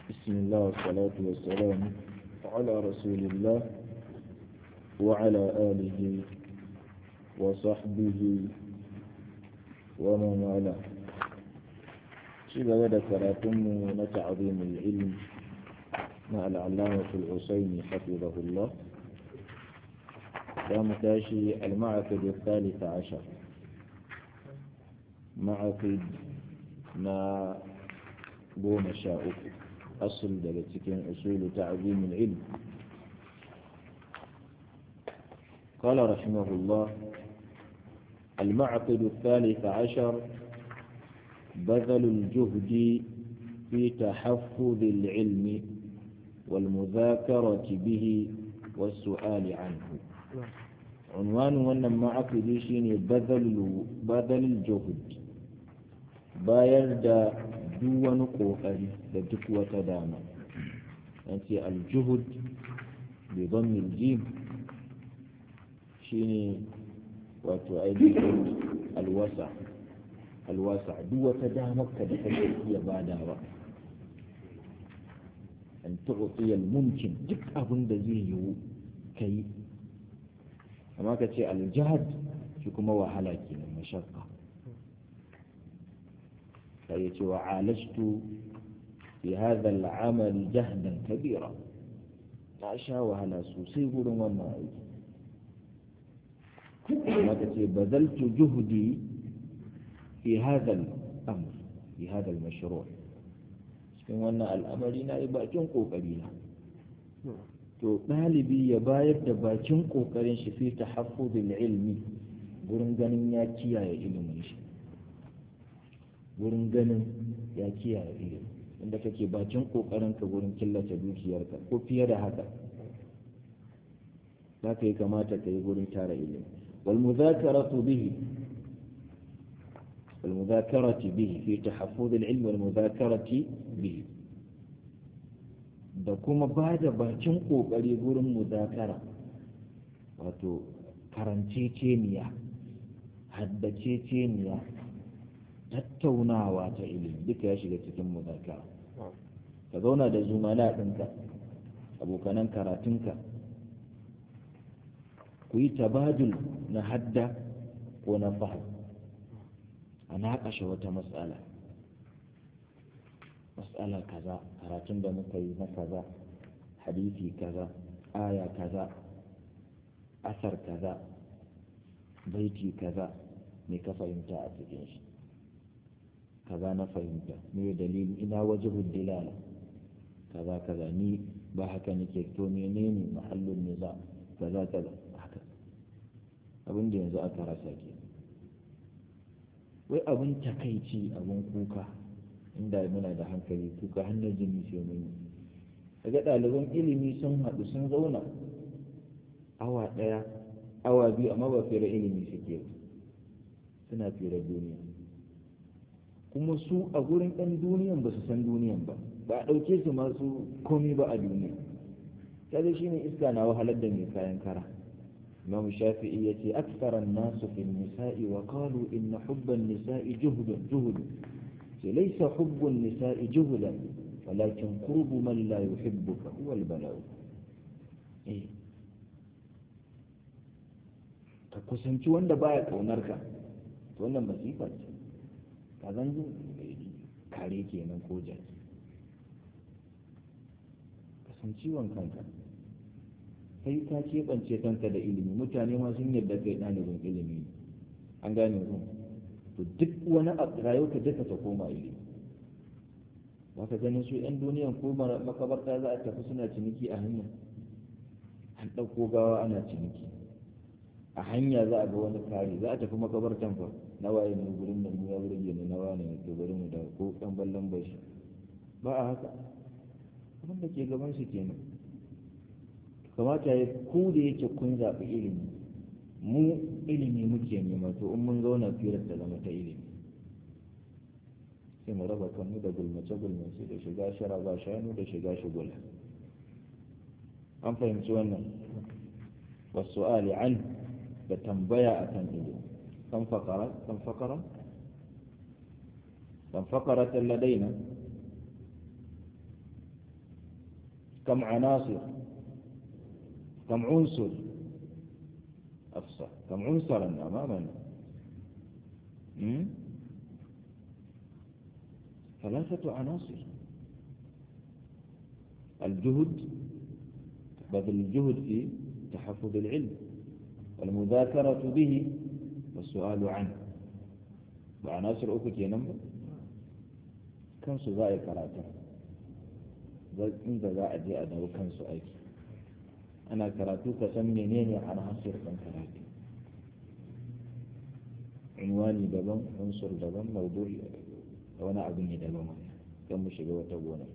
بسم الله والصلاة والسلام على رسول الله وعلى آله وصحبه ومن والاه شيء بدأ كراتم نتعظيم العلم مع العلامة الحسيني حفظه الله قام تاشي المعقد الثالث عشر معقد ما قوم شاؤك أصل دلتكين أصول تعظيم العلم قال رحمه الله المعقد الثالث عشر بذل الجهد في تحفظ العلم والمذاكرة به والسؤال عنه عنوان wannan ma'akidi shine badal juhud bayar da duk wani kokari da duk wata dama an ce aljuhud bi dhammil jim shine wato ainihin alwasa alwasa duk wata damar ka da kake iya badawa an tu'tiya mumkin duk abin da zai yiwu kai amma ka ce aljihad shi kuma wahala kenan mashakka sai ya ce wa alashtu fi hadha al'amal jahdan kabira na sha wahala sosai gurin wannan aiki amma ka ce bazaltu juhdi fi hadha al'amr fi hadha al-mashru' cikin wannan al'amari na yi bakin kokari na to ɗalibi ya bayar da bakin ƙoƙarin shi fi ta ilmi gurin ganin ya kiyaye ilimin shi gurin ganin ya kiyaye ilimi inda kake bakin ƙoƙarin ka gurin killace dukiyarka ko fiye da haka za ka yi kamata ka yi gurin tara ilimi wal muzakaratu bihi wal muzakarati bihi fi tahaffuz al-ilm wal muzakarati bihi da kuma ba da bakin ƙoƙari gurin muzakara wato karanceceniya haddaceceniya tattaunawa ta ilimi duka ya shiga cikin muzakara ka zauna da zumana ɗinka abokanan karatunka ku yi tabadul na hadda ko na fahim a naƙashe wata matsala mas'ala kaza karatun da muka yi na kaza hadisi kaza aya kaza asar kaza baiti kaza me ka fahimta a cikin shi kaza na fahimta me dalili ina wajihu dilala kaza kaza ni ba haka nake to menene mahallin niza kaza kaza haka abin da yanzu aka rasa ke wai abin takaici abin kuka inda muna da hankali kuka hannun jini sai mun yi daga ɗaliban ilimi sun haɗu sun zauna awa ɗaya awa biyu amma ba fere ilimi suke suna fere duniya kuma su a gurin ɗan duniyan ba su san duniyan ba ba a ɗauke su masu komi ba a duniya kaga shine iska na wahalar da mai kayan kara imam shafi'i ya ce aksaran nasu fil nisa'i wa qalu inna hubban nisa'i juhudun juhudun ليس حب النساء جهلا ولكن قرب من لا يحبك هو البلاء إيه ka kusanci wanda baya kaunar ka to wannan masifa ce ka zan kare kenan ko jaki ka san ciwon kanka kai ka keɓance kanka da ilimi mutane ma sun yarda kai ɗalibin ilimi an gane ku to duk wani rayuwa duka ta koma ilimi ba ka ganin su 'yan duniyan ko makabarta za a tafi suna ciniki a hanya an ɗauko gawa ana ciniki a hanya za a ga wani kare za a tafi makabartan fa na waye ne gurin nan ya burge ne na wane ne to bari mu da ko kan ballan bashi ba a haka abin da ke gaban su kenan kamata ya ku da yake kun zaɓi ilimi mu ilimi muke nema to in mun zauna firar ta zama ta ilimi sai mu raba kanmu da gulmace gulmace da shiga shara ba shanu da shiga shigula an fahimci wannan wasu ali an da tambaya a kan ilimi kan fakara kan fakara kan fakara ladaina kam anasir kam unsur afsa kam unsaran amamana ثلاثة عناصر الجهد بذل الجهد في تحفظ العلم والمذاكرة به والسؤال عنه وعناصر أخرى ينمو كم سزاء كراتين inda za a je a dawo kansu aiki ana karatu ka san menene an hasir ɗan karatu unwani daban unsur daban maudu'i da wani abu ne daban kan mu shiga wata gona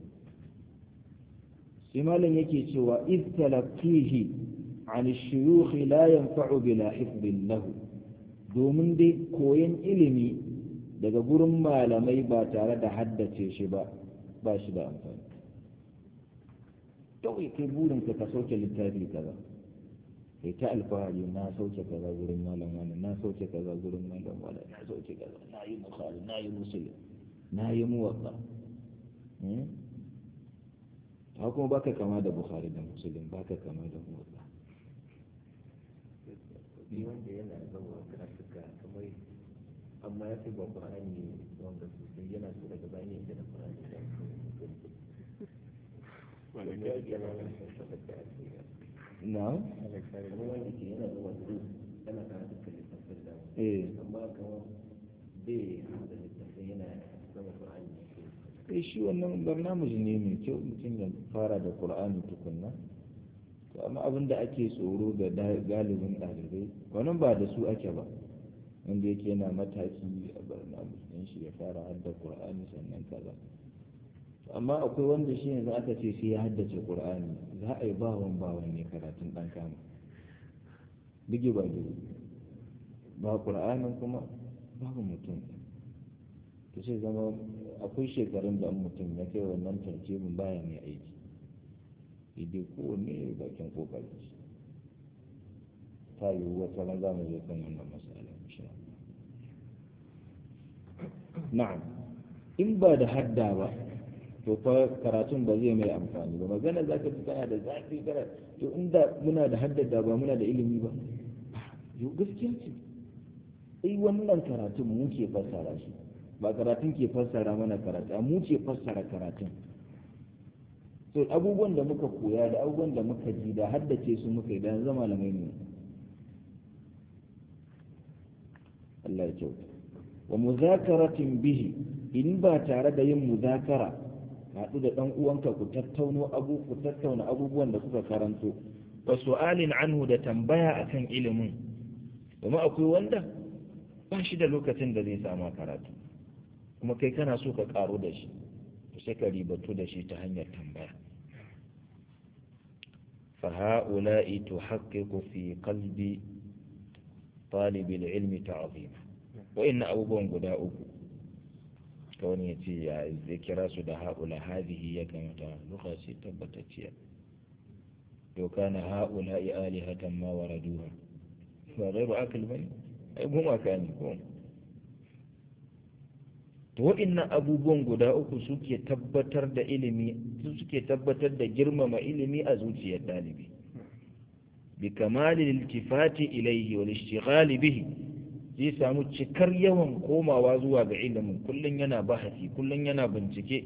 sai malam yake cewa iz talaqqihi an shuyukh la yanfa'u bila hifdin lahu domin dai koyon ilimi daga gurin malamai ba tare da haddace shi ba ba shi da amfani kawai kai burin ka sauke littafi kaza kai ta alfahari na sauke kaza gurin malam wani na sauke kaza gurin malam wani na sauke kaza na yi bukhari na yi muslim na yi muwatta ha kuma baka kama da bukhari da muslim baka kama da muwatta ni wanda yana zama karatuka kamar amma ya fi ba qur'ani wanda sosai yana so daga bayan yake da qur'ani da na kuma wanda ke yana zama su yana karatuka littattafai da eh amma kamar bai hada littattafai yana zama qur'ani eh shi wannan barnamuji ne mai kyau mutum ya fara da qur'ani tukunna to amma abin da ake tsoro ga galibin ɗalibai wannan ba da su ake ba wanda yake yana mataki a barnamuji shi ya fara hadda qur'ani sannan kaza amma akwai wanda shi yanzu aka ce sai ya haddace qur'ani za a yi bawan bawan ne karatun dan kama dige ba dige ba qur'anin kuma babu mutum to sai zama akwai shekarun da mutum ya kai wannan tarkibin baya mai aiki idai kowanne bakin kokarin shi ta yiwu wata ran za mu zo kan wannan masala insha na'am in ba da hadda ba to fa karatun ba zai mai amfani ba magana za ka tana da zafi kara to inda muna da haddada ba muna da ilimi ba yau gaskiya ce ai wannan karatun mu ke fassara shi ba karatun ke fassara mana karatu mu ke fassara karatun so abubuwan da muka koya da abubuwan da muka ji da haddace su muka yi da yanzu malamai ne Allah ya kyauta wa muzakaratin bihi in ba tare da yin muzakara haɗu da ɗan uwanka ku tattauno abu ku tattauna abubuwan da kuka karanto wa su'alin anhu da tambaya akan ilimin domin akwai wanda ba shi da lokacin da zai sama karatu kuma kai kana so ka karo da shi to sai ka ribatu da shi ta hanyar tambaya fa ha'ula'i tuhaqqiqu fi qalbi talib al-ilm ta'zima wa inna abubuwan guda uku ka wani ya ce ya zai kira su da ha'ula hadhihi ya kamata luka ce tabbatacciya doka na ha'ula'i alihatan ma waraduha ba gairu akal bane ai gumaka ne ko to waɗannan abubuwan guda uku suke tabbatar da ilimi su suke tabbatar da girmama ilimi a zuciyar ɗalibi bi kamali iltifati ilaihi wal ishtighali bihi zai samu cikar yawan komawa zuwa ga ilimin kullun yana bahasi kullun yana bincike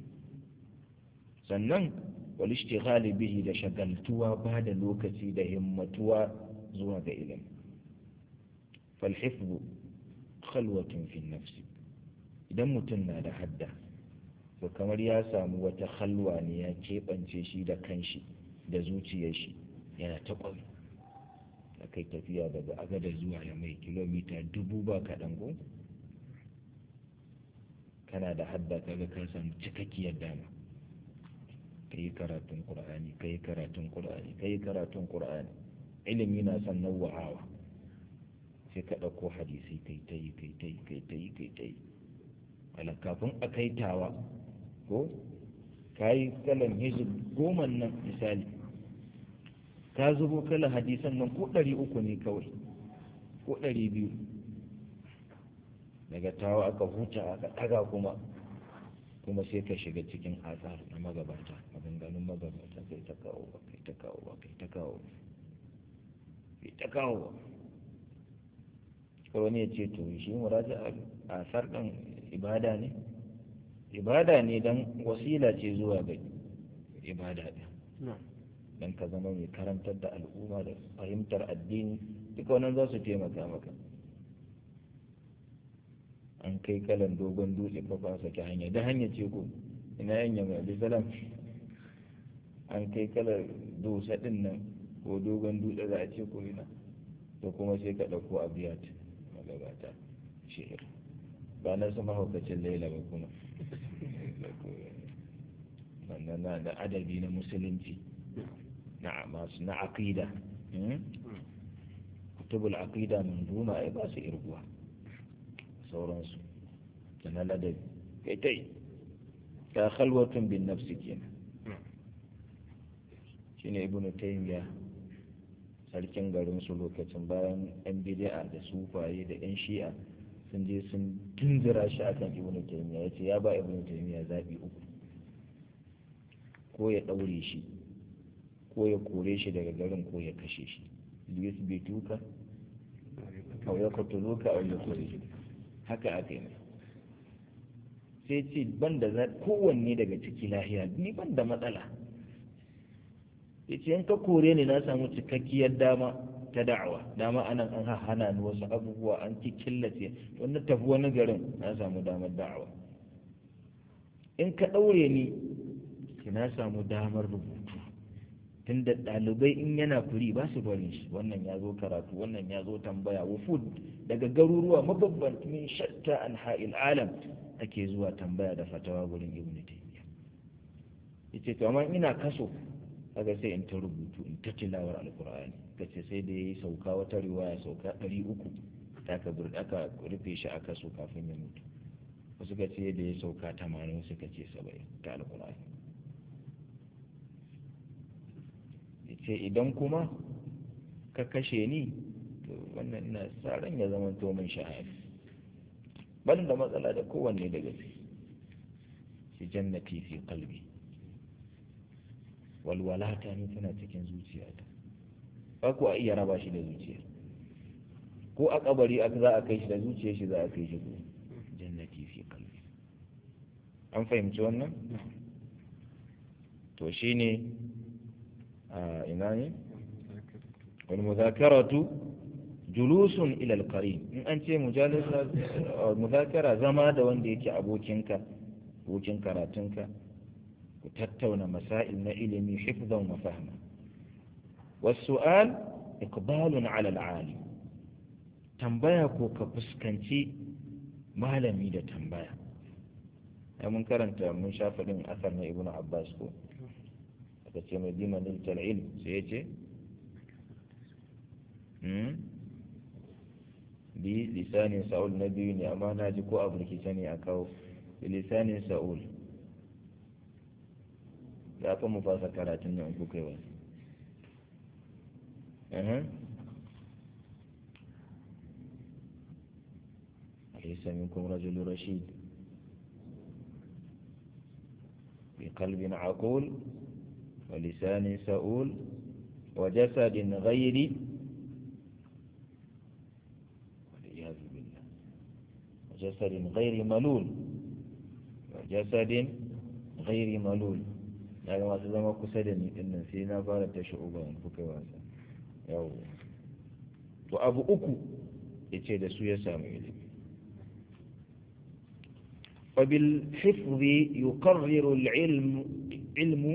sannan wal ishtighali bihi da shagaltuwa ba da lokaci da himmatuwa zuwa ga ilimi fal hifzu khalwatun fi nafsi idan mutum na da hadda to kamar ya samu wata halwa ne ya keɓance shi da kanshi da zuciyar shi yana ta ƙwari a kai tafiya daga agada zuwa ya mai kilomita dubu ba kaɗan ko kana da hadda kaga ka samu cikakkiyar dama ka yi karatun ƙur'ani ka yi karatun ƙur'ani ka yi karatun ƙur'ani ilimi na son nawa'awa sai ka ɗauko hadisi kai ta yi kai ta yi kai ta yi kai ta yi wala kafin a kai tawa ko ka yi kalan hizib goma nan misali ka zubo kalan hadisan nan ko ɗari uku ne kawai ko ɗari biyu daga tawa aka huta aka taga kuma kuma sai ka shiga cikin asar na magabata maganganun magabata kai ta kawo ba kai ta kawo ba kai ta kawo kai ta kawo ba wani ya ce to shi muraja asar ɗin ibada ne ibada ne don wasila ce zuwa ga ibada ɗin don ka zama mai karantar da al'umma da fahimtar addini duka wannan za su taimaka maka an kai kalan dogon dutse ka ba sake hanya da hanya ce ko ina yanya mai alisalam an kai kalan dusa din nan ko dogon dutse za a ce ko ina to kuma sai ka ɗauko abiyat magabata shehir ba na su mahaukacin laila ba kuma wannan na da adabi na musulunci na masu na aqida kutubul aqida manzuma ai ba su irguwa sauransu da na ladabi kai tai ka khalwatun bin nafsi kenan shine ibnu taymiya sarkin garin su lokacin bayan yan bid'a da sufaye da yan shi'a sun je sun tunzura shi akan ibnu taymiya yace ya ba ibnu taymiya zabi uku ko ya daure shi ko ya kore shi daga garin ko ya kashe shi liyus bai tuka au ya katuluka au ya kore shi haka aka yi sai ce ban da kowanne daga ciki lahiya ni ban da matsala ya ce ka kore ni na samu cikakkiyar dama ta da'awa dama anan an hana ni wasu abubuwa an ki killace wanda tafi wani garin na samu damar da'awa in ka ɗaure ni ki na samu damar rubutu tunda ɗalibai in yana firi ba su barin shi wannan ya zo karatu wannan ya zo tambaya wufud daga garuruwa mababban min shatta an ha'il alam ake zuwa tambaya da fatawa gurin ibnu taymiya yace to amma ina kaso kaga sai in ta rubutu in ta tilawar alqur'ani kace sai da yayi sauka wata riwaya sauka 300 ta ka aka rufe shi a kaso kafin ya mutu wasu ka ce da ya sauka 80 suka ce 70 ta alqur'ani ce idan kuma ka kashe ni to wannan ina sa ran ya zama to min shahadi ban da matsala da kowanne daga su shi jannati fi qalbi walwalata ne tana cikin zuciyata ba ku a iya raba shi da zuciya ko a kabari za a kai shi da zuciyar shi za a kai shi ko jannati fi qalbi an fahimci wannan to shine ina ne والمذاكرة جلوس إلى القرين إن أنت مجالسة مذاكرة زما da wanda yake abokinka abokin karatunka ku tattauna masail na ilimi hifzan wa fahma والسؤال إقبال على العالم tambaya ko ka fuskanci malami da tambaya ya mun karanta mun sha faɗin asar na ibnu abbas ko aka ce mai dima niltal ilm sai ya ce bi lisanin sa'ul na biyu ne amma na ji ko abu rikice ne a kawo bi lisanin sa'ul ya fa mu fasa karatun nan ku kai wani أليس منكم رجل رشيد بقلب عقول ولسان سؤول وجسد غير والعياذ بالله وجسد غير ملول وجسد غير ملول na ga masu zama kusa da ni dinnan sai na fara ta shi'uba in kuka wasa yawo to abu uku ya ce da su ya samu ilimi فبالحفظ يقرر العلم علم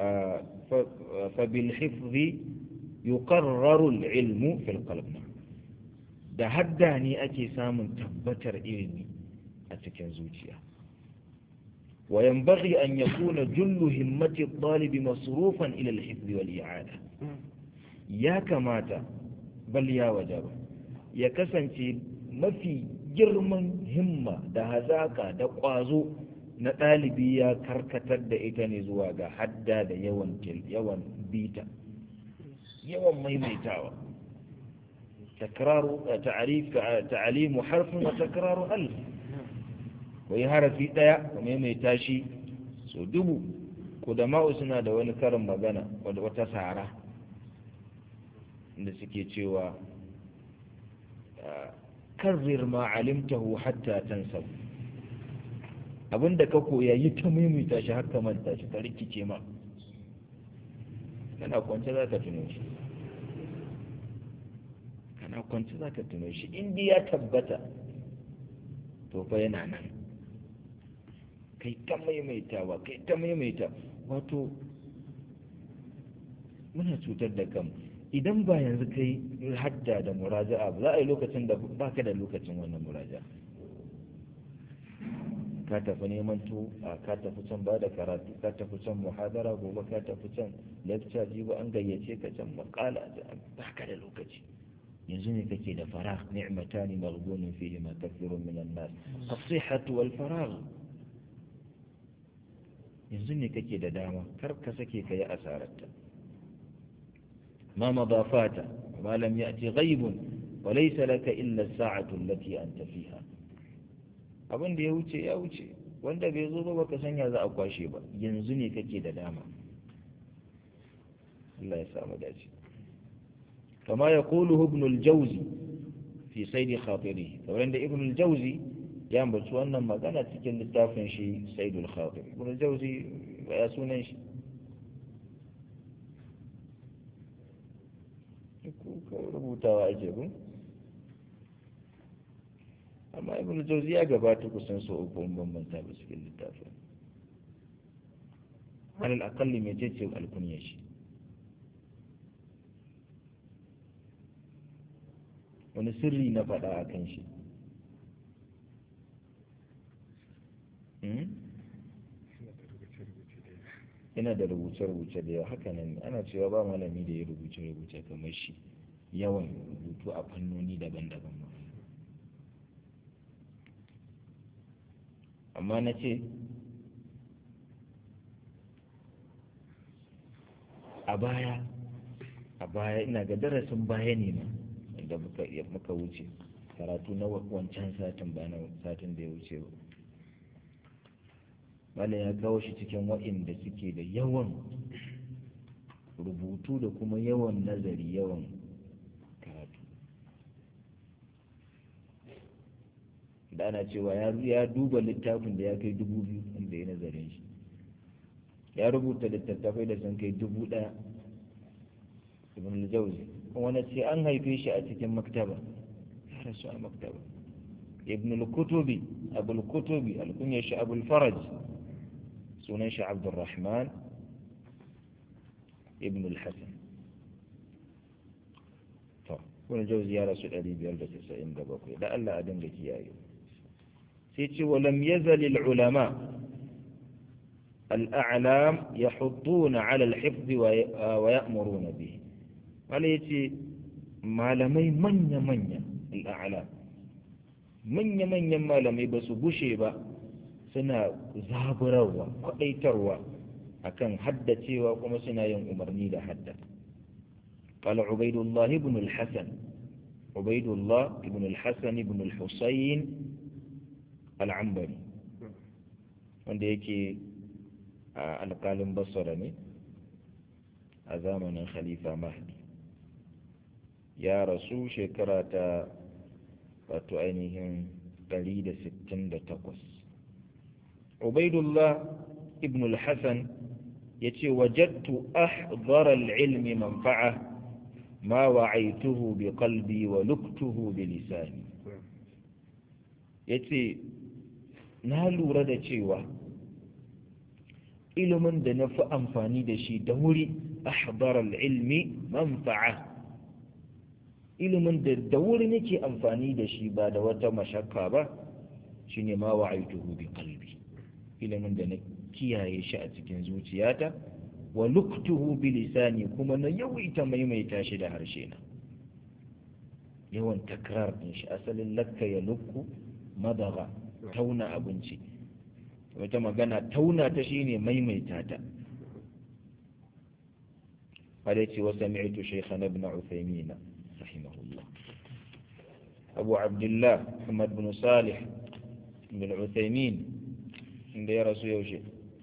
فبالحفظ يقرر العلم في القلب da hadda ne ake samun tabbatar ilimi a cikin zuciya wa yanbaghi an yakuna jullu himmati ɗalibi masrufan ila al-hifz wal i'ada ya kamata bal ya wajaba ya kasance mafi girman himma da hazaka da ƙwazo na ɗalibi ya karkatar da ita ne zuwa ga hadda da yawan yawan bita yawan maimaitawa takraru ta'rif ta'limu harfin wa takraru alf ko yi harafi ɗaya ka maimaita shi so dubu kudama'u suna da wani karin magana wata sara da suke cewa karrir ma alimtahu hatta tansab abinda ka koya yi ta maimaita shi haka manta shi ka rikice ma kana kwance za ka tuno shi kana kwance za ka tuno shi in ya tabbata to fa yana nan kai ta maimaitawa kai ta maimaita wato muna cutar da kanmu idan ba yanzu kai hadda da muraja'a ba za a yi lokacin da ba ka da lokacin wannan muraja'a ka tafi neman tu a ka tafi can ba da karatu ka tafi can muhadara gobe ka tafi can lecture jibi an gayyace ka can makala ba ka da lokaci yanzu ne kake da farag ni'matani maghbunun fihi ma kathirun min an-nas as-sihhatu wal faragh yanzu ne kake da dama kar ka sake kai asararta ما مضى فات ما لم يأتي غيب وليس لك إلا الساعة التي أنت فيها abin da ya wuce ya wuce wanda bai zo ba baka sanya za a kwashe ba yanzu ne kake da dama Allah ya samu dace kama ya kulu ibn al-jawzi fi sayd khatiri kamar da ibn al-jawzi ya ambaci wannan magana cikin littafin shi sayd al-khatir ibn al-jawzi ya sunan shi rubutawa ake gun amma ibn jauzi ya gabata kusan sau uku in bambanta ba cikin littafin alal akalli mai ce ce alkunya shi wani sirri na faɗa a kan shi yana da rubuce-rubuce da yawa haka nan ana cewa ba malami da ya rubuce-rubuce kamar shi yawan rubutu a fannoni daban-daban ma amma na ce a baya a baya ina ga darasin baya ne ma da muka wuce karatu na wancan satin ba na satin da ya wuce ba malam ya kawo shi cikin waɗanda suke da yawan rubutu da kuma yawan nazari yawan karatu da ana cewa ya duba littafin da ya kai dubu biyu inda ya nazarin shi ya rubuta littattafai da sun kai dubu ɗaya ibn al-jawzi wani ce an haife shi a cikin maktaba ya rasu a maktaba ibn al-kutubi abul kutubi alkunyar shi abul faraj sunan shi abdurrahman ibn al-hasan to wani jauzi ya rasu 597 da Allah a dinga kiyaye sai ce walam yazal al-ulama al-a'lam yahudduna ala al-hifz wa ya'muruna bihi wala yace malamai manya manya al-a'lam manya manyan malamai ba su gushe ba suna zaburarwa kwaɗaitarwa akan haddacewa kuma suna yin umarni da hadda قال عبيد الله بن الحسن عبيد الله بن الحسن بن الحسين العنبري wanda yake alƙalin basara ne a zamanin khalifa mahdi ya rasu shekara ta wato ainihin 168 ubaidullah ibn al-hasan ya ce wajattu ahdara al-ilmi manfa'a ma wa'aituhu bi qalbi wa luktuhu bi lisani yace na lura da cewa ilimin da na fi amfani da shi da wuri ahdara al-ilmi manfa'a ilimin da da wuri nake amfani da shi ba da wata mashakka ba shine ma wa'aituhu bi qalbi ilimin da na kiyaye shi a cikin zuciyata wa luktuhu bi lisani kuma na yawaita maimaita shi da harshe na yawan takrar din shi asalin lakka ya lukku madaga tauna abinci wata magana tauna ta shine maimaita ta قالت وسمعت شيخنا ابن عثيمين رحمه الله أبو عبد الله محمد بن صالح bil'uthaimin inda ya rasu yaushe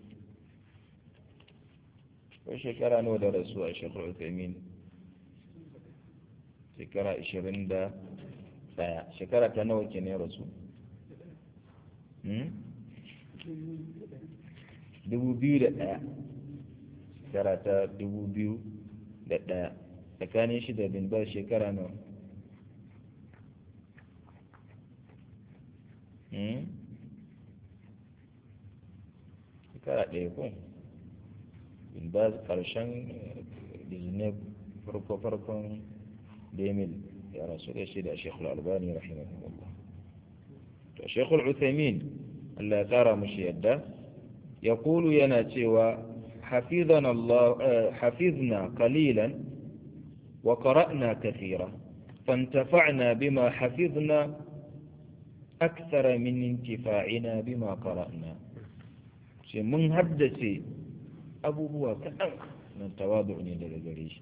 ko shekara nawa da rasu a shekar uthaimin shekara ishirin da ɗaya shekara ta nawa ke ne rasu dubu biyu da ɗaya shekara ta dubu biyu da ɗaya tsakanin shi da bin bar shekara nawa shekara ɗaya ko bin bar ƙarshen disney farko-farkon demil ya rasu da shi da shekul albani rahimahullah to shekul uthaymin Allah ya ƙara mushi yadda ya kulu yana cewa حفظنا الله حفظنا قليلا وقرأنا كثيرا فانتفعنا بما حفظنا أكثر من انتفاعنا بما قرأنا من هدس أبو بوا كأن من تواضعني للجريش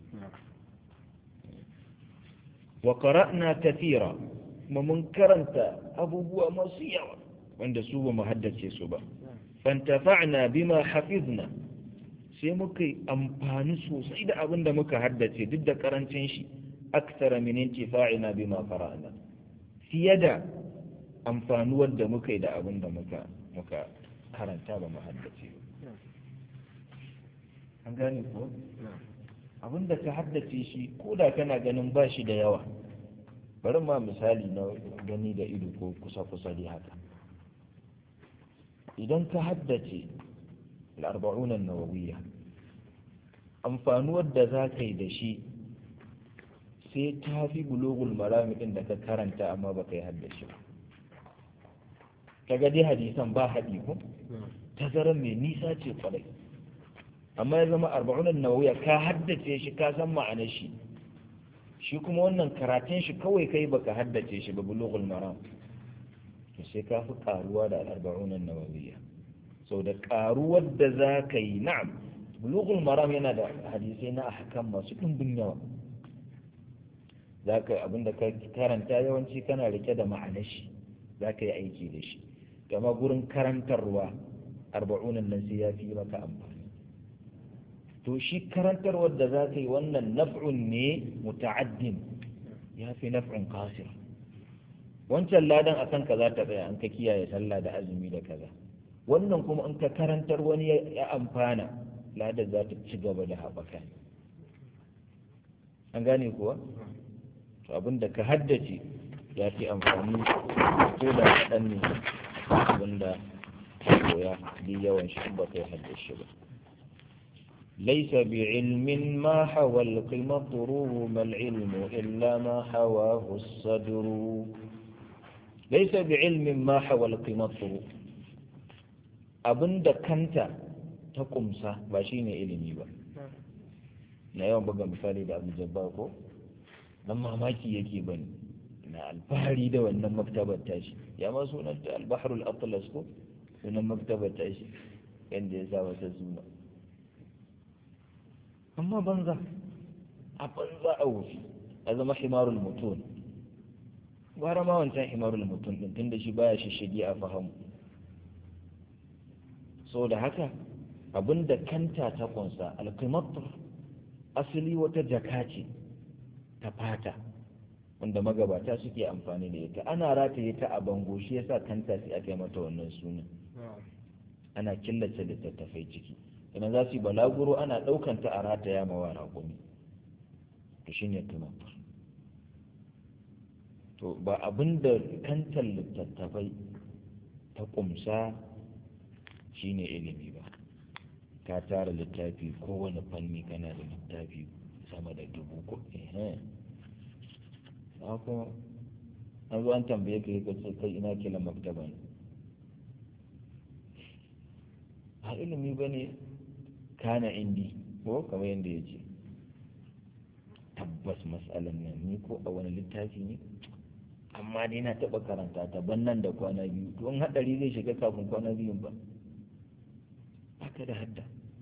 وقرأنا كثيرا ومن كرنت أبو بوا مصيرا عند سوى مهدس سوى فانتفعنا بما حفظنا sai muka yi amfani sosai da abin da muka haddace duk da karancin shi aksara min intifa'ina bima qara'na fiye da amfanuwar da muka yi da abin da muka muka karanta ba mu haddace ba an gane ko abin da ka haddace shi ko da kana ganin ba shi da yawa bari ma misali na gani da ido ko kusa kusa dai haka idan ka haddace الأربعون النووية amfanuwar da za ka yi da shi sai ta fi bulogul marami ɗin da ka karanta amma ba ka yi haddace ba kaga dai hadisan ba haɗi ko tazarar mai nisa ce kwarai amma ya zama arba'unan nawawiya ka haddace shi ka san ma'anar shi shi kuma wannan karatun shi kawai kai baka haddace shi ba bulogul maram to sai ka fi karuwa da arba'unan nawawiya sau da karuwar da za ka yi na'am bulugul maram yana da hadisai na ahkam masu ɗimbin yawa za ka abinda ka karanta yawanci kana rike da ma'anar shi za ka yi aiki da shi gama gurin karantarwa arba'unan nan sai ya fi maka amfani to shi karantarwar da za ka yi wannan naf'un ne muta'addin ya fi naf'un kasir wancan ladan akan ka za ta tsaya an ka kiyaye sallah da azumi da kaza wannan kuma in ka karantar wani ya amfana ladar za ta ci gaba da haɓaka an gane kuwa to abin da ka haddace ya fi amfani ko da kaɗan ne abin da ka koya bi yawan shi ba kai haddace ba ليس بعلم ما حوى القمطر ما العلم إلا ما حواه الصدر ليس بعلم ما حوى القمطر abin da kanta ta kumsa ba shi ne ilimi ba na yawan buga misali da abu jabba ko nan mamaki yake bane na alfahari da wannan maktabar tashi ya ma sunan ta albaharul atlas ko sunan maktabar tashi yadda ya sa wata suna amma banza a banza a wufi a zama himarul mutum gwara ma wancan himarul mutum din tunda shi baya shishigi a fahamu so da haka abinda kanta ta kunsa alkimatur asali wata jaka ce ta fata wanda magabata suke amfani da ita ana rataye ta a bango shi yasa kanta sai aka yi mata wannan sunan ana killace littattafai ciki idan za su yi balaguro ana ɗaukan ta a rataya ma wa raƙumi to shi ne kimatur to ba abinda kantar littattafai ta kumsa shine ilimi ba ka tara littafi kowane fanni kana da littafi sama da dubu ko kuma an zo an tambaye ka ka ce kai ina kila maktaba ne a ilimi ba ne kana indi ko kamar yadda ya ce tabbas matsalan nan ni ko a wani littafi ne amma dai na taɓa karanta ta ban nan da kwana biyu don haɗari zai shiga kafin kwana biyun ba haka da hadda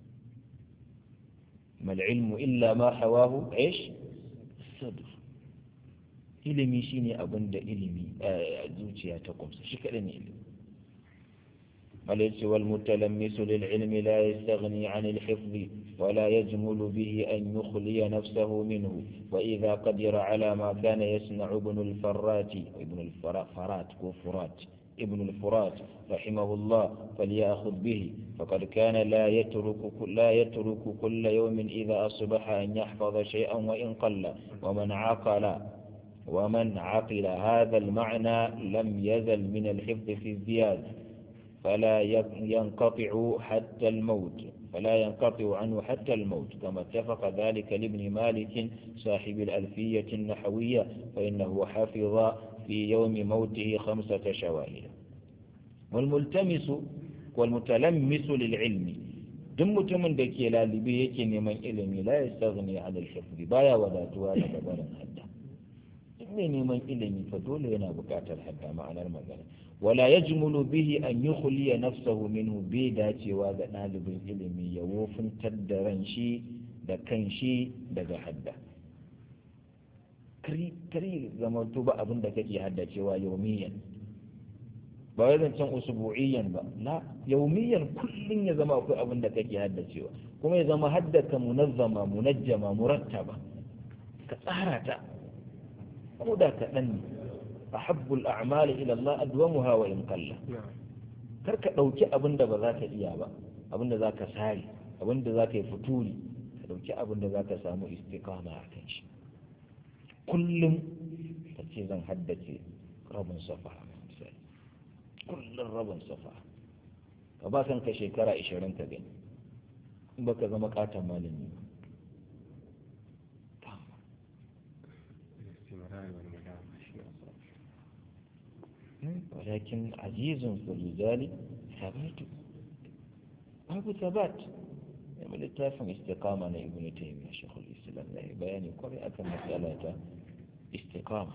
mal ilmu illa ma hawahu aish sadr ilimi shine abin da ilimi zuciya ta kumsa shi kaɗai ne ilimi مليس والمتلمس للعلم لا يستغني عن الحفظ ولا يجمل به أن يخلي نفسه منه وإذا قدر على ما كان يصنع ابن الفرات ابن الفرات كفرات ابن الفرات رحمه الله فليأخذ به فقد كان لا يترك لا يترك كل يوم إذا أصبح أن يحفظ شيئا وإن قل ومن عقل ومن عقل هذا المعنى لم يزل من الحفظ في ازدياد فلا ينقطع حتى الموت فلا ينقطع عنه حتى الموت كما اتفق ذلك لابن مالك صاحب الألفية النحوية فإنه حفظ في يوم موته خمسة شواهد والملتمس والمتلمس للعلم duk mutumin da ke lalibe yake neman ilimi la ya staghni an al-hifz baya wadatuwa daga barin hadda duk mai neman ilimi fa dole yana buƙatar hadda ma'anar magana wala yajmulu bihi an yukhliya nafsahu minhu bai dacewa ga ɗalibin ilimi ya wofintar da ran shi da kan shi daga hadda kari zama ba abin da kake haddacewa yaumiyan ba wai zancen usbu'iyyan ba la yaumiyan kullum ya zama akwai abin da kake haddacewa kuma ya zama haddaka munazzama munajjama murattaba ka tsara ta ko da kaɗan ne ahabbul a'mali ila Allah adwamuha wa in qalla kar ka ɗauki abin da ba za ka iya ba abin da za ka sare abin da za ka yi futuri ka ɗauki abin da za ka samu istiqama a kan shi kullum ka ce zan haddace rabin safa misali kullum rabin safa ka ba kanka shekara ashirin ka gani in ba ka zama katon malami ba ولكن عزيز في الرجال ثبات babu ثبات يعمل التافن استقامة ابن تيمية شيخ الإسلام لا بياني قرئ أكا مسألة استقامة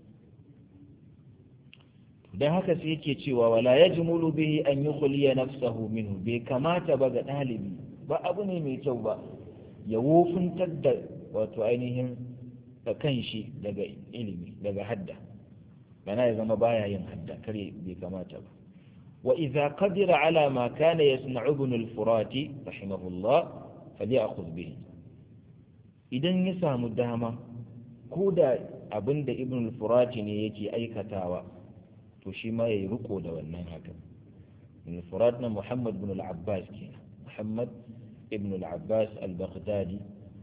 dan haka sai yake cewa wala yajmulu bihi an yukhliya nafsahu minhu bai kamata ba ga ɗalibi ba abu ne mai kyau ba ya wofintar da wato ainihin da kanshi daga ilimi daga hadda mana ya zama baya yin hadda kare bai kamata ba wa idza qadira ala ma kana yasna'u ibn al-furati rahimahullah falyakhudh bihi idan ya samu dama ko da abinda ibn al-furati ne yake aikatawa to shi ma yayi riko da wannan haka ibn al-furat na muhammad ibn al-abbas kenan muhammad ibn al-abbas al-baghdadi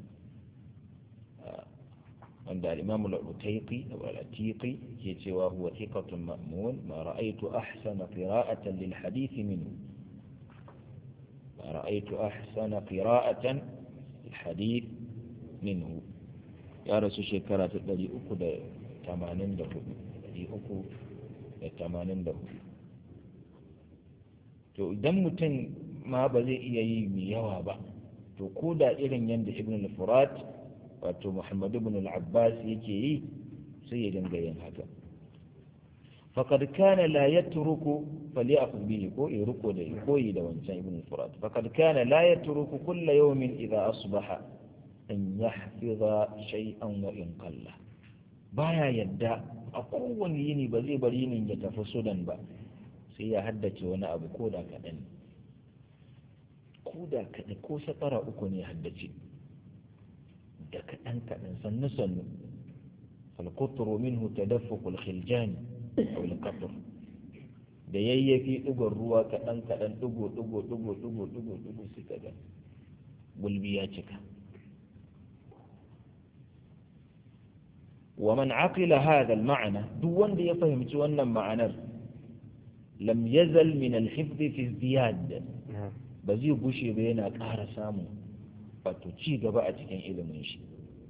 عند الإمام العتيقي أو العتيقي يتوى هو ثقة مأمون ما رأيت أحسن قراءة للحديث منه ما رأيت أحسن قراءة للحديث منه يا رسول شكرا الذي أكد تمانين له الذي أكد تمانين له to idan mutum ma ba zai iya yi mai yawa ba to ko da irin yadda ibn al-furat wato Muhammad ibn al-Abbas yake yi sai ya dinga yin haka faqad kana la yatruku falyakhudh bihi ko ya ruko da koyi da wancan ibn al-Furat faqad kana la yatruku kull yawmin idha asbaha an yahfiza shay'an wa in qalla baya yadda a kowane yini ba zai bari yinin ya tafi sudan ba sai ya haddace wani abu ko da kaɗan ko da kaɗan ko satara uku ne haddace da kaɗan kaɗan sannu sannu falkuturu minhu tadaffukul khiljani aw al-qatr da yayyafi digon ruwa kaɗan kaɗan digo digo digo digo digo digo suka ga gulbi ya cika ومن عقل هذا المعنى دون دي يفهم wannan ma'anar lam yazal min al-hifz fi izdiyad ba zai gushe ba yana ƙara samu wato ci gaba a cikin ilimin shi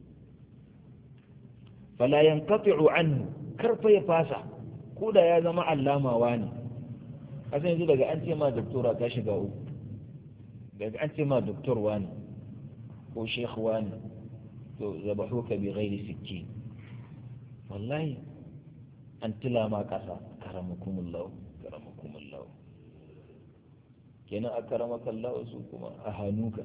fala yanqati'u anhu karfa ya fasa ko da ya zama allamawa ne kasan yanzu daga an ce ma doktora ka shiga uku daga an ce ma doktor wani ko shekh wani to zabahuka bi ghairi sikkin wallahi an tila ma kasa karamakumullahu karamakumullahu kenan a karamakallahu su kuma a hannuka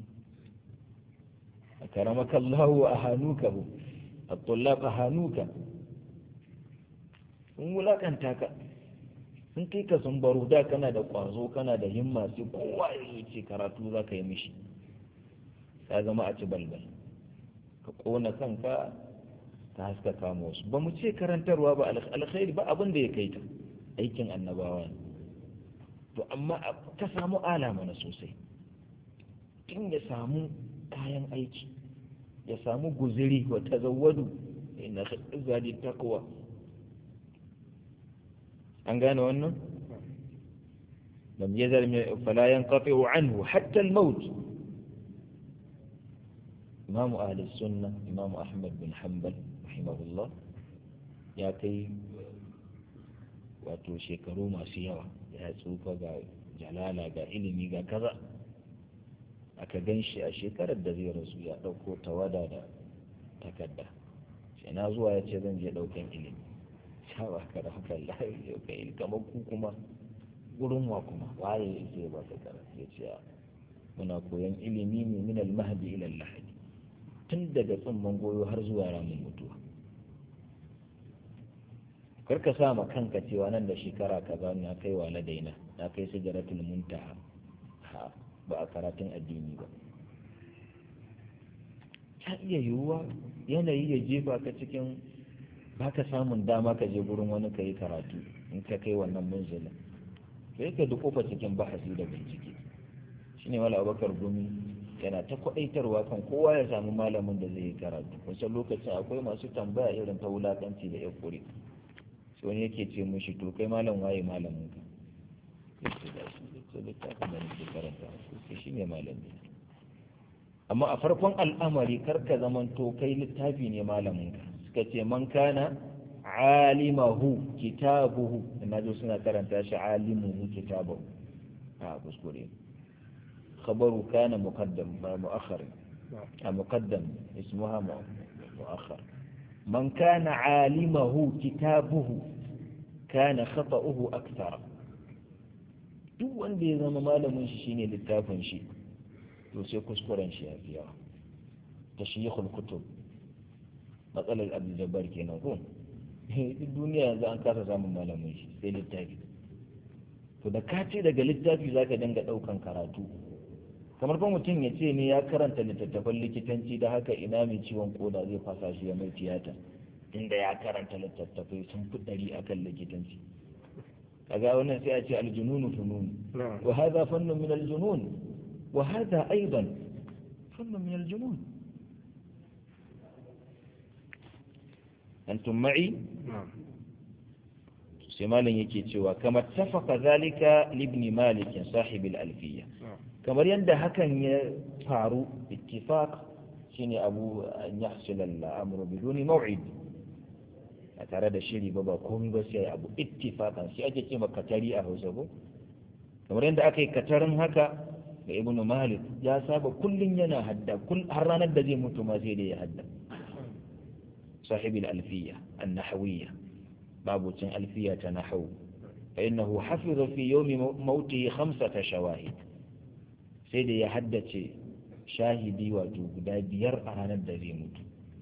a karamakallahu a hannuka bu الطلاب أهانوك sun wulakanta ka sun kai ka sun baro da kana da ƙwazo kana da himma sai kowa ya zo ce karatu za ka yi mishi ka zama a ci balbal ka ƙona kanka ta haska kama wasu ba mu ce karantarwa ba alkhairi ba abin da ya kai ta aikin annabawa ne to amma ka samu ala mana sosai tun ya samu kayan aiki ya samu guziri wa tazawwadu inna zadi taqwa an gane wannan lam yazal fala yanqati'u anhu hatta al-maut imam ahli sunna imam ahmad bin hanbal rahimahullah ya kai wato shekaru masu yawa ya tsufa ga jalala ga ilimi ga kaza aka gan shi a shekarar da zai rasu ya ɗauko tawada da takarda sai na zuwa ya ce zan je ɗaukan ilimi shawa ka da haka lafiya kai kamar ku kuma gurin wa kuma waye zai ba ka karatu ya ce muna koyan ilimi ne min al-mahdi ila al-lahadi tun daga tsumman goyo har zuwa ramin mutuwa karka sa ma kanka cewa nan da shekara kaza na kai wa ladaina na kai sigaratul muntaha ha ba a karatun addini ba ta iya yiwuwa yanayi ya jefa ka cikin baka samun dama ka je gurin wani ka yi karatu in ka kai wannan munzilin sai ka dukofa cikin bahasi da bincike shine wala abakar gumi yana ta kwaɗaitarwa kan kowa ya samu malamin da zai yi karatu wasu lokacin akwai masu tambaya irin ta wulakanci da yakuri sai wani yake ce mushi to kai malam waye malamin ka yace da shi ce littafin da nake karanta sai shi ne malami amma a farkon al'amari kar ka zamanto kai littafi ne malamin ka suka ce man kana alimahu kitabuhu ina zo suna karanta shi alimuhu kitabahu a kuskure خبره كان مقدم مؤخر مقدم اسمها مؤخر من كان عالمه كتابه كان خطأه أكثر duk wanda ya zama malamin shi shine littafin shi to sai kuskuren shi ya fi yawa tashyihul kutub matsalar abu jabbar kenan ko duk duniya yanzu an kasa samun malamin shi sai littafi to da ka ce daga littafi zaka dinga daukan karatu kamar fa mutum ya ce ne ya karanta littattafan likitanci da haka ina mai ciwon koda zai fasa shi ya mai tiyata inda ya karanta littattafai sun fi ɗari akan likitanci kaga wannan sai a ce aljununu funun wa hadha fannun min aljunun wa hadha aidan fannun min aljunun antum ma'i sai malam yake cewa kamar tafaka zalika libni malik sahib al-alfiyya kamar yadda hakan ya faru ittifaq shine abu an yahsul al-amr biduni maw'id a tare da shiri ba ba komai ba sai abu ittifaqan shi ake ce katari a Hausa ko kamar yadda aka yi katarin haka da ibnu malik ya saba kullun yana hadda har ranar da zai mutu ma sai da ya hadda صاحب الألفية النحوية باب ألفية نحو فإنه حفظ في يوم موته خمسة شواهد سيدي يحدث شاهدي وجودا بير أنا الدريمت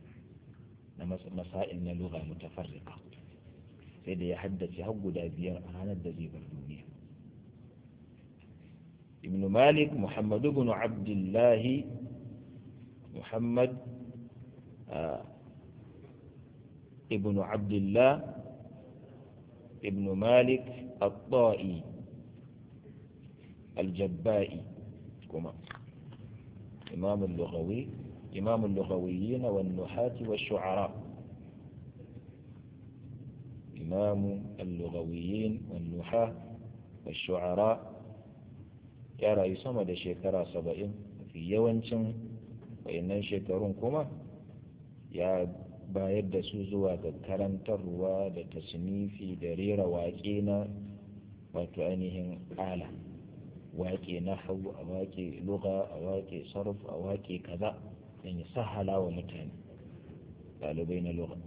مسائل لغة متفرقة سيدي يحدث هودا بير أنا الدريم الدنيا ابن مالك محمد بن عبد الله محمد آه ابن عبد الله ابن مالك الطائي الجبائي كما إمام اللغوي إمام اللغويين والنحاة والشعراء إمام اللغويين والنحاة والشعراء يرى يسمى شكرا سبعين في يوانشن وإنن شكرون كما يا bayar da su zuwa ga karantarwa da tasnifi da rera waƙe na wato ainihin ala waƙe na hau a waƙe luga a waƙe sarf a waƙe kaza don ya sahala wa mutane ɗalibai na luga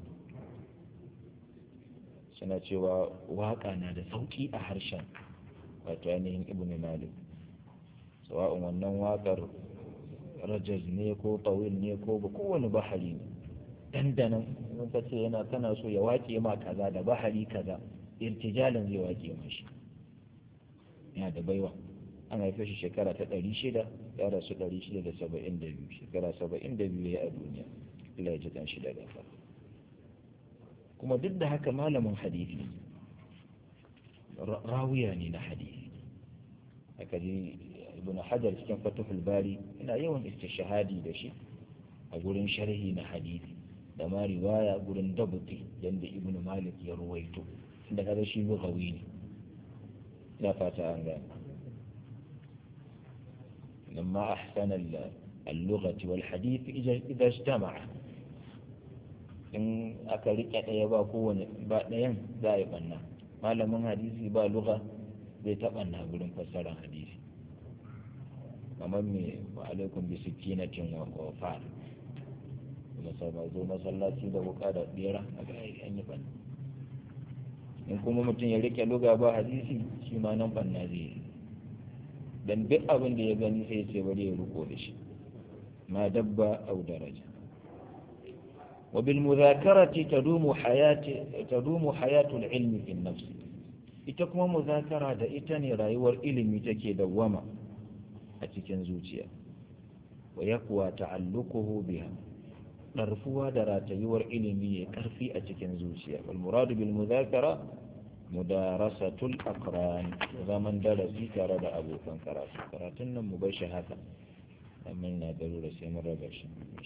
suna cewa waƙa na da sauƙi a harshen wato ainihin ibn malik sawa'un wannan waƙar rajaz ne ko tawil ne ko ba kowane bahari ne dandanan in ka ce yana kana so ya waƙe ma kaza da bahari kaza irtijalin zai wake mashi yana da baiwa an haife shi shekara ta ɗari shida ya rasu ɗari shida da saba'in da biyu shekara saba'in da biyu ya a duniya Allah ya ji ɗan shi da gafa kuma duk da haka malamin hadisi rawiya ne na hadisi haka ji ibn hajar cikin fatahul bari ina yawan istishahadi da shi a gurin sharhi na hadisi da ma riwaya gurin dabuti yadda ibn malik ya ruwaito inda kaga shi lughawi ne ina fata an gane لما أحسن اللغة والحديث إذا اجتمع in aka rike ɗaya ba kowane ba ɗayan za a yi ɓanna malamin hadisi ba lugha zai ta ɓanna gurin fassarar hadisi kamar me wa alaikum bi sikinatin wa fa'al kuma zo masallaci da wuka da bera a ga an yi ɓanna in kuma mutum ya rike lugha ba hadisi shi ma nan ɓanna zai yi dan duk abin da ya gani sai ce bari ya ruko da shi ma dabba au daraja wa bil muzakarati tadumu hayati tadumu hayatul ilmi fi nafs ita kuma muzakara da ita ne rayuwar ilimi take dawwama a cikin zuciya wa yakwa ta'alluquhu biha darfuwa da ratayuwar ilimi ya karfi a cikin zuciya wal muradu bil muzakara mudarasatul aqran zaman darasi tare da abokan karatu karatun nan mu bar shi haka amma na darura sai mun raba shi